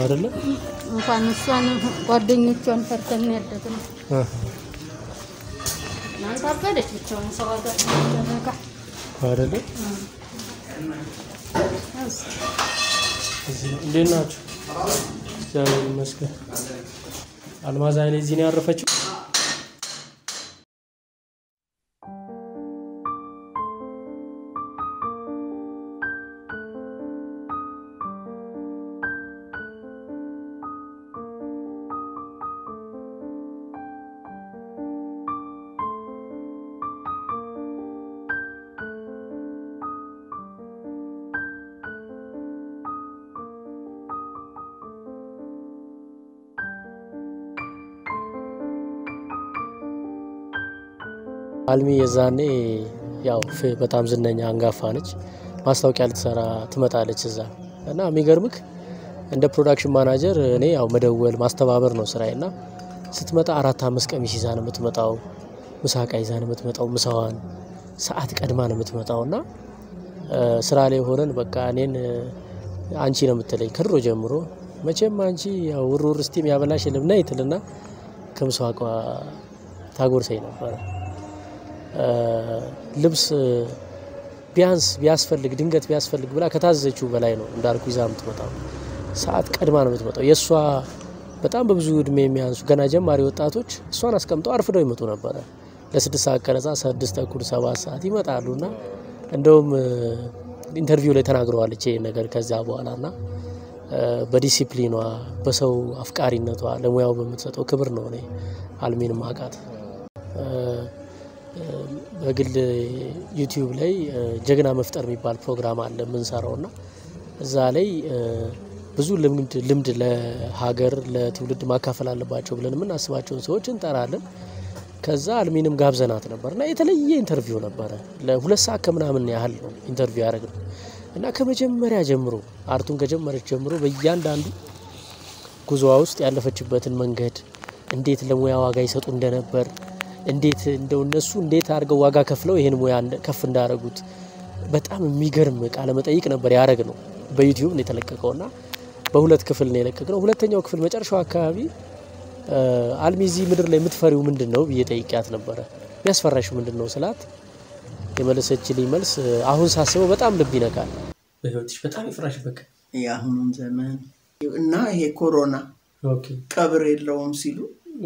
አይደለ? እንኳን እሷን ጓደኞቿን ፈርተን ያደግነው አ፣ እናንተ አበደች ብቻውን ሰው ሀገር ደረጋ አይደለ? እዚህ ነው። እንዴት ናችሁ? እግዚአብሔር ይመስገን። አልማዝ ኃይሌ እዚህ ነው ያረፈችው። አልሚ የዛኔ ያው ፍ- በጣም ዝነኛ አንጋፋ ነች። ማስታወቂያ ልትሰራ ትመጣለች እዛ እና የሚገርምክ እንደ ፕሮዳክሽን ማናጀር እኔ ያው መደወል ማስተባበር ነው ስራዬ እና ስትመጣ አራት አምስት ቀሚስ ይዛ ነው የምትመጣው። ምሳቃ ይዛ ነው የምትመጣው። ምሳዋን ሰዓት ቀድማ ነው የምትመጣው እና እ፣ ስራ ላይ ሆነን በቃ እኔን እ፣ አንቺ ነው የምትለኝ ከድሮ ጀምሮ መቼም አንቺ ያው ውርውር ስቲም ያበላሽ የለም ነይ ትልና ከምስዋቋ ታጎርሰኝ ነበረ። እ፣ ልብስ ቢያንስ ቢያስፈልግ ድንገት ቢያስፈልግ ብላ ከታዘዘችው በላይ ነው እንዳልኩ ይዛ የምትመጣው። ሰዓት ቀድማ ነው የምትመጣው። የእሷ በጣም በብዙ እድሜ የሚያንሱ ገና ጀማሪ ወጣቶች እሷን አስቀምጠው አርፍደው ይመጡ ነበረ። ለስድስት ሰዓት ቀረጻ ስድስት ተኩል ሰባት ሰዓት ይመጣሉ እና እንደውም እ፣ ኢንተርቪው ላይ ተናግረዋለች ይሄን ነገር ከዚያ በኋላ ና በዲሲፕሊኗ በሰው አፍቃሪነቷ ለሙያው በምትሰጠው ክብር ነው እኔ አልሚን ማቃት። በግል ዩቲዩብ ላይ እ፣ ጀግና መፍጠር የሚባል ፕሮግራም አለ የምንሰራው እና እዛ ላይ እ፣ ብዙ ልምድ ልምድ ለሀገር ለትውልድ ማካፈል አለባቸው ብለን የምናስባቸውን ሰዎች እንጠራለን። ከዛ አልሚንም ጋብዘናት ነበር እና የተለየ ኢንተርቪው ነበረ። ለሁለት ሰዓት ከምናምን ያህል ነው ኢንተርቪው ያደረግነው እና ከመጀመሪያ ጀምሮ አርቱን ከጀመረች ጀምሮ በእያንዳንዱ ጉዞዋ ውስጥ ያለፈችበትን መንገድ እንዴት ለሙያ ዋጋ ይሰጡ እንደነበር እንዴት እንደው እነሱ እንዴት አድርገው ዋጋ ከፍለው ይህን ሙያ እንደ- ከፍ እንዳደረጉት በጣም የሚገርም ቃለ መጠይቅ ነበር ያደረግ ነው። በዩቲዩብ ነው የተለቀቀው እና በሁለት ክፍል ነው የለቀቅነው። ሁለተኛው ክፍል መጨረሻው አካባቢ እ፣ አልሚ እዚህ ምድር ላይ የምትፈሪው ምንድን ነው ብዬ ጠይቂያት ነበረ። የሚያስፈራሽ ምንድን ነው ስላት የመለሰችልኝ መልስ እ፣ አሁን ሳስበው በጣም ልብ ይነካል። በህይወትሽ በጣም ይፍራሽ በቃ የአሁኑን ዘመን እና ይሄ ኮሮና ኦኬ ቀብር የለውም ሲሉ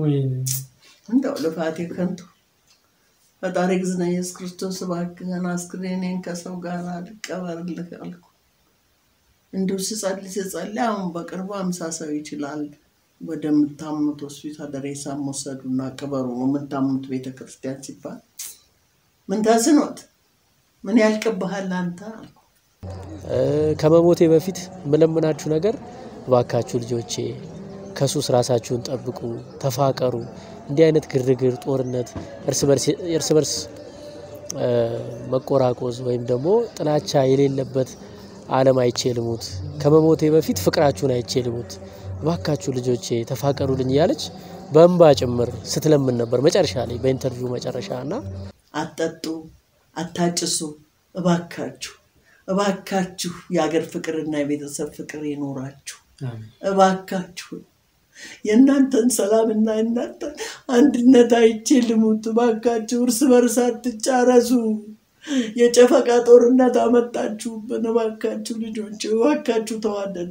እንደው ልፋቴ ከንቱ ፈጣሪ ግዝና ኢየሱስ ክርስቶስ እባክህን አስክሬኔን ከሰው ጋር ልቀበርልህ አልኩ። እንዲሁ ስጸልይ ስጸልይ አሁን በቅርቡ አምሳ ሰው ይችላል ወደምታምኑት ሆስፒታል ሬሳ መውሰዱና ቅበሩ የምታምኑት ቤተ ክርስቲያን ሲባል ምን ታዝኖት ምን ያልቅብሃል አንተ አልኩ። እ፣ ከመሞቴ በፊት የምለምናችሁ ነገር እባካችሁ ልጆቼ ከሱስ ራሳችሁን ጠብቁ፣ ተፋቀሩ። እንዲህ አይነት ግርግር፣ ጦርነት፣ እርስ በርስ እርስ በርስ እ፣ መቆራቆዝ ወይም ደግሞ ጥላቻ የሌለበት ዓለም አይቼ ልሙት። ከመሞቴ በፊት ፍቅራችሁን አይቼ ልሙት። እባካችሁ ልጆቼ ተፋቀሩልኝ እያለች በእንባ ጭምር ስትለምን ነበር መጨረሻ ላይ በኢንተርቪው መጨረሻ እና አትጠጡ፣ አታጭሱ፣ እባካችሁ እባካችሁ የሀገር ፍቅርና የቤተሰብ ፍቅር ይኖራችሁ። እባካችሁ የእናንተን ሰላምና የእናንተን አንድነት አይቼ ልሙት። እባካችሁ እርስ በርስ አትጫረሱ። የጨፈቃ ጦርነት አመጣችሁብን። እባካችሁ ልጆች፣ እባካችሁ ተዋደዱ።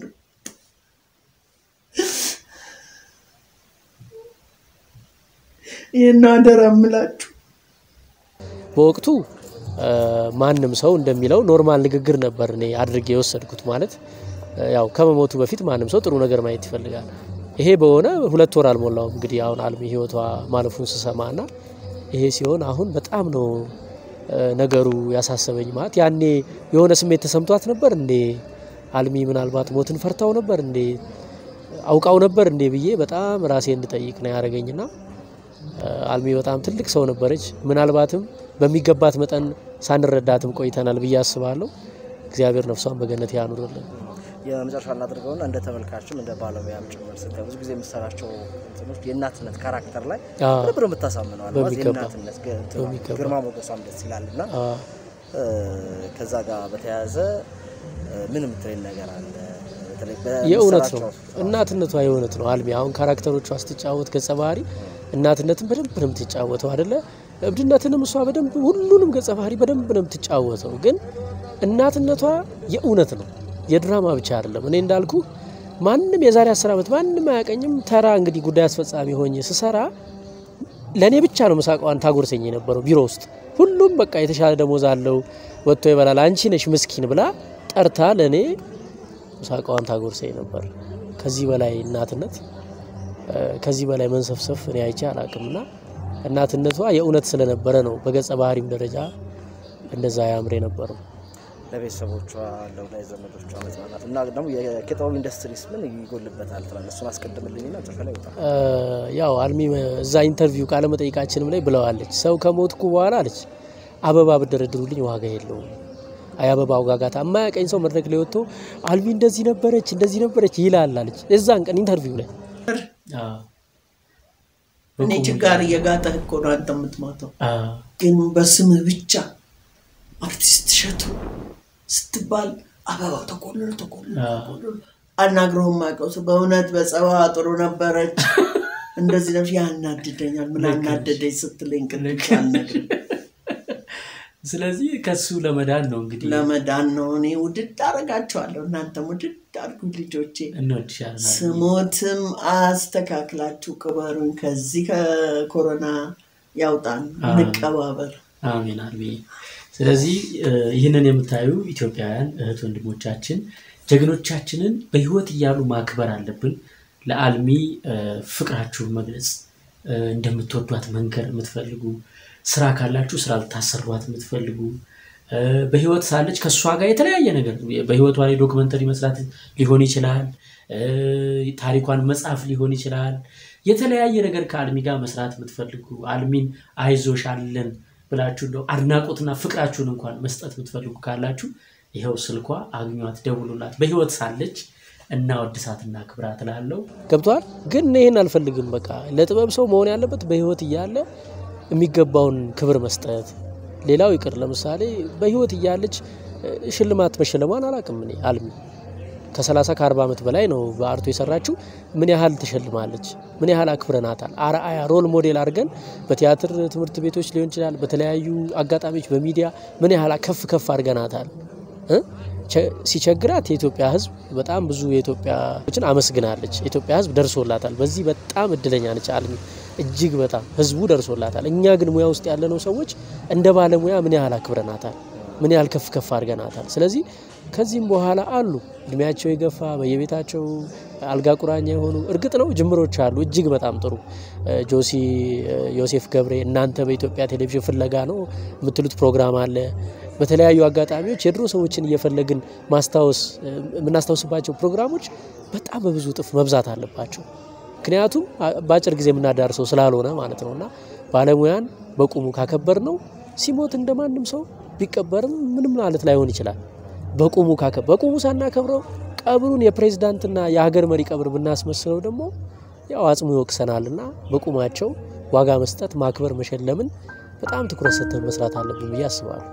ይህን አደራ የምላችሁ በወቅቱ እ፣ ማንም ሰው እንደሚለው ኖርማል ንግግር ነበር እኔ አድርጌ የወሰድኩት። ማለት እ፣ ያው ከመሞቱ በፊት ማንም ሰው ጥሩ ነገር ማየት ይፈልጋል። ይሄ በሆነ ሁለት ወር አልሞላውም እንግዲህ አሁን አልሚ ህይወቷ ማለፉን ስሰማ ና ይሄ ሲሆን አሁን በጣም ነው እ፣ ነገሩ ያሳሰበኝ። ማለት ያኔ የሆነ ስሜት ተሰምቷት ነበር እንዴ አልሚ ምናልባት ሞትን ፈርታው ነበር እንዴ አውቃው ነበር እንዴ ብዬ በጣም ራሴ እንድጠይቅ ነው ያደረገኝና አልሚ በጣም ትልቅ ሰው ነበረች። ምናልባትም በሚገባት መጠን ሳንረዳትም ቆይተናል ብዬ አስባለሁ። እግዚአብሔር ነፍሷን በገነት ያኑርልን። የመጨረሻ እናድርገውና እንደ ተመልካችም እንደ ባለሙያም ጭምር ስታይ ብዙ ጊዜ የምሰራቸው እንትኖች የእናትነት ካራክተር ላይ አዎ። ነበር የምታሳምነው አልማዝ በሚገባ። የእናትነት ገ- እንትኗ በሚገባ። ግርማ ሞገሷም ደስ ይላል እና አ፣ ከዛ ጋር በተያያዘ እ፣ ምን የምትለኝ ነገር አለ? በተለይ የእውነት ነው። በምትሰራቸው እናትነቷ የእውነት ነው። አልሚ አሁን ካራክተሮቿ ስትጫወት ገጸ ባህሪ እናትነትን በደንብ ነው የምትጫወተው አደለ? እብድነትንም እሷ በደንብ ሁሉንም ገጸ ባህሪ በደንብ ነው የምትጫወተው። ግን እናትነቷ የእውነት ነው፣ የድራማ ብቻ አይደለም። እኔ እንዳልኩ ማንም የዛሬ አስር ዓመት ማንም አያቀኝም። ተራ እንግዲህ ጉዳይ አስፈጻሚ ሆኜ ስሰራ ለእኔ ብቻ ነው ምሳቋን ታጎርሰኝ የነበረው ቢሮ ውስጥ። ሁሉም በቃ የተሻለ ደሞዝ አለው ወጥቶ ይበላል፣ አንቺ ነሽ ምስኪን ብላ ጠርታ ለእኔ ምሳቋን ታጎርሰኝ ነበር። ከዚህ በላይ እናትነት እ፣ ከዚህ በላይ መንሰፍሰፍ እኔ አይቼ አላቅምና እናትነቷ የእውነት ስለነበረ ነው በገጸ ባህሪም ደረጃ እንደዛ ያምር የነበረው። ለቤተሰቦቿ ለወዳጅ ዘመዶቿ መጽናናት እና ደግሞ የኪነጥበብ ኢንዱስትሪስ ምን ይጎልበታል ትላለህ? እሱን አስቀድምልኝና ጽፈ ላይ ይወጣል። እ፣ ያው አልሚ እዛ ኢንተርቪው ቃለ መጠይቃችንም ላይ ብለዋለች። ሰው ከሞትኩ በኋላ አለች አበባ ብደረድሩልኝ ዋጋ የለውም። አይ አበባ ውጋጋታ የማያቀኝ ሰው መድረክ ላይ ወጥቶ አልሚ እንደዚህ ነበረች እንደዚህ ነበረች ይላል አለች። እዛን ቀን ኢንተርቪው ላይ እኔ ችጋር እየጋጠህ እኮ ነው አንተ የምትሞተው። ግን በስምህ ብቻ አርቲስት እሸቱ ስትባል አበባው ተቆልሎ ተቆልሎ ተቆልሎ አናግረውም አውቀው ሰው በእውነት በጸባዋ ጥሩ ነበረች እንደዚህ ነበር። ያናድደኛል። ምን አናደደኝ ስትለኝ ቅድም አልነግርም። ስለዚህ ከሱ ለመዳን ነው እንግዲህ ለመዳን ነው። እኔ ውድድ አረጋቸዋለሁ። እናንተም ውድድ አድርጉኝ ልጆቼ። እንወድሻለን። ስሞትም አስተካክላችሁ ቅበሩኝ። ከዚህ ከኮሮና ያውጣን፣ እንቀባበር። አሜን አልሚ። ስለዚህ እ፣ ይህንን የምታዩ ኢትዮጵያውያን እህት ወንድሞቻችን ጀግኖቻችንን በህይወት እያሉ ማክበር አለብን። ለአልሚ እ፣ ፍቅራችሁን መግለጽ እ፣ እንደምትወዷት መንገር የምትፈልጉ ስራ ካላችሁ ስራ ልታሰሯት የምትፈልጉ እ፣ በህይወት ሳለች ከእሷ ጋር የተለያየ ነገር በህይወቷ ላይ ዶክመንተሪ መስራት ሊሆን ይችላል። እ፣ ታሪኳን መጻፍ ሊሆን ይችላል። የተለያየ ነገር ከአልሚ ጋር መስራት የምትፈልጉ አልሚን አይዞሽ አለን ብላችሁ እንደው አድናቆትና ፍቅራችሁን እንኳን መስጠት የምትፈልጉ ካላችሁ ይኸው ስልኳ አግኟት፣ ደውሉላት። በህይወት ሳለች እናወድሳትና ክብራት ላለው ገብቷል። ግን እኔ ይህን አልፈልግም። በቃ ለጥበብ ሰው መሆን ያለበት በህይወት እያለ የሚገባውን ክብር መስጠት። ሌላው ይቅር፣ ለምሳሌ በህይወት እያለች እ፣ ሽልማት መሸለሟን አላውቅም እኔ አልሚ ከ30 ከ40 ዓመት በላይ ነው በአርቱ የሰራችው። ምን ያህል ትሸልማለች? ምን ያህል አክብረናታል? አርአያ ሮል ሞዴል አድርገን በቲያትር ትምህርት ቤቶች ሊሆን ይችላል፣ በተለያዩ አጋጣሚዎች በሚዲያ ምን ያህል ከፍ ከፍ አድርገናታል እ? ቸ- ሲቸግራት የኢትዮጵያ ሕዝብ በጣም ብዙ የኢትዮጵያችን አመስግናለች። የኢትዮጵያ ሕዝብ ደርሶላታል። በዚህ በጣም እድለኛ ነች አልሚ እጅግ በጣም ሕዝቡ ደርሶላታል። እኛ ግን ሙያ ውስጥ ያለነው ሰዎች እንደ ባለሙያ ምን ያህል አክብረናታል? ምን ያህል ከፍ ከፍ አድርገናታል? ስለዚህ ከዚህም በኋላ አሉ እድሜያቸው የገፋ በየቤታቸው አልጋ ቁራኛ የሆኑ እርግጥ ነው ጅምሮች አሉ። እጅግ በጣም ጥሩ እ፣ ጆሲ እ፣ ዮሴፍ ገብሬ እናንተ በኢትዮጵያ ቴሌቪዥን ፍለጋ ነው የምትሉት ፕሮግራም አለ። በተለያዩ አጋጣሚዎች የድሮ ሰዎችን እየፈለግን ማስታወስ እ፣ የምናስታውስባቸው ፕሮግራሞች በጣም በብዙ እጥፍ መብዛት አለባቸው። ምክንያቱም አ- በአጭር ጊዜ የምናዳርሰው ስላልሆነ ማለት ነው እና ባለሙያን በቁሙ ካከበር ነው ሲሞት እንደ ማንም ሰው ቢቀበርም ምንም ማለት ላይሆን ይችላል። በቁሙ ካከ በቁሙ ሳናከብረው ቀብሩን የፕሬዝዳንትና የሀገር መሪ ቀብር ብናስመስለው ደግሞ ያው አጽሙ ይወቅሰናልና በቁማቸው ዋጋ መስጠት፣ ማክበር፣ መሸለምን በጣም ትኩረት ሰጥተን መስራት አለብን ብዬ አስባለሁ።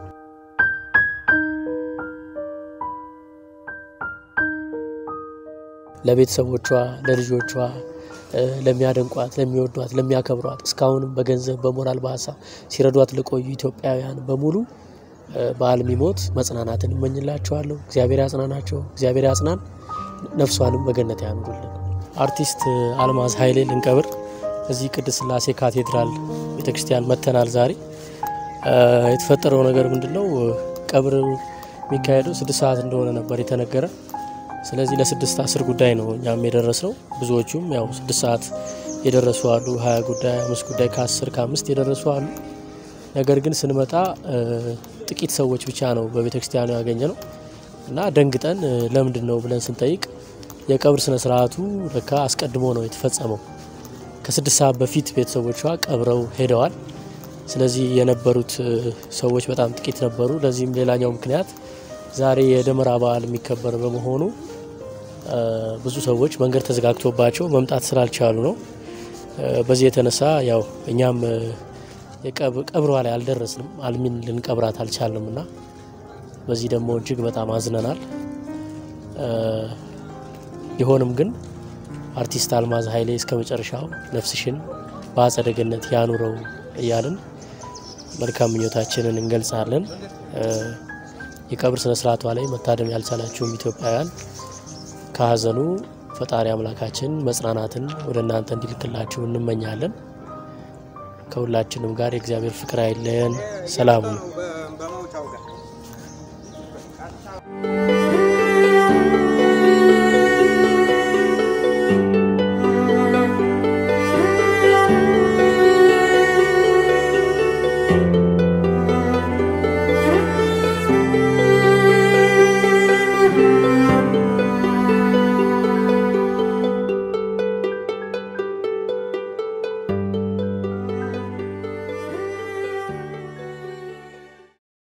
ለቤተሰቦቿ፣ ለልጆቿ፣ እ፣ ለሚያደንቋት፣ ለሚወዷት፣ ለሚያከብሯት እስካሁንም በገንዘብ በሞራል በሀሳብ ሲረዷት ለቆዩ ኢትዮጵያውያን በሙሉ እ፣ በአልሚ ሞት መጽናናትን እመኝላቸዋለሁ። እግዚአብሔር ያጽናናቸው፣ እግዚአብሔር ያጽናን፣ ነፍሷንም በገነት ያኑሩልን። አርቲስት አልማዝ ኃይሌ ልንቀብር እዚህ ቅድስት ሥላሴ ካቴድራል ቤተክርስቲያን መጥተናል ዛሬ። እ፣ የተፈጠረው ነገር ምንድን ነው? ቀብር የሚካሄደው ስድስት ሰዓት እንደሆነ ነበር የተነገረ። ስለዚህ ለስድስት አስር ጉዳይ ነው እኛም የደረስነው። ብዙዎቹም ያው ስድስት ሰዓት የደረሱ አሉ፣ ሀያ ጉዳይ አምስት ጉዳይ ከአስር ከአምስት የደረሱ አሉ። ነገር ግን ስንመጣ እ፣ ጥቂት ሰዎች ብቻ ነው በቤተ ክርስቲያኑ ያገኘ ነው እና ደንግጠን እ፣ ለምንድን ነው ብለን ስንጠይቅ የቀብር ስነ ስርዓቱ ለካ አስቀድሞ ነው የተፈጸመው። ከስድስት ሰዓት በፊት ቤተሰቦቿ ቀብረው ሄደዋል። ስለዚህ የነበሩት እ፣ ሰዎች በጣም ጥቂት ነበሩ። ለዚህም ሌላኛው ምክንያት ዛሬ የደመራ በዓል የሚከበር በመሆኑ እ፣ ብዙ ሰዎች መንገድ ተዘጋግቶባቸው መምጣት ስላልቻሉ ነው። እ፣ በዚህ የተነሳ ያው እኛም እ፣ የቀብ- ቀብሯ ላይ አልደረስንም። አልሚን ልንቀብራት አልቻልንም እና በዚህ ደግሞ እጅግ በጣም አዝነናል። እ፣ ቢሆንም ግን አርቲስት አልማዝ ኃይሌ እስከ መጨረሻው ነፍስሽን በአጸደ ገነት ያኑረው እያልን መልካም ምኞታችንን እንገልጻለን። የቀብር ስነ ስርዓቷ ላይ መታደም ያልቻላችሁም ኢትዮጵያውያን ከሀዘኑ ፈጣሪ አምላካችን መጽናናትን ወደ እናንተ እንዲልክላችሁ እንመኛለን። ከሁላችንም ጋር የእግዚአብሔር ፍቅር አይለየን። ሰላሙ ነው።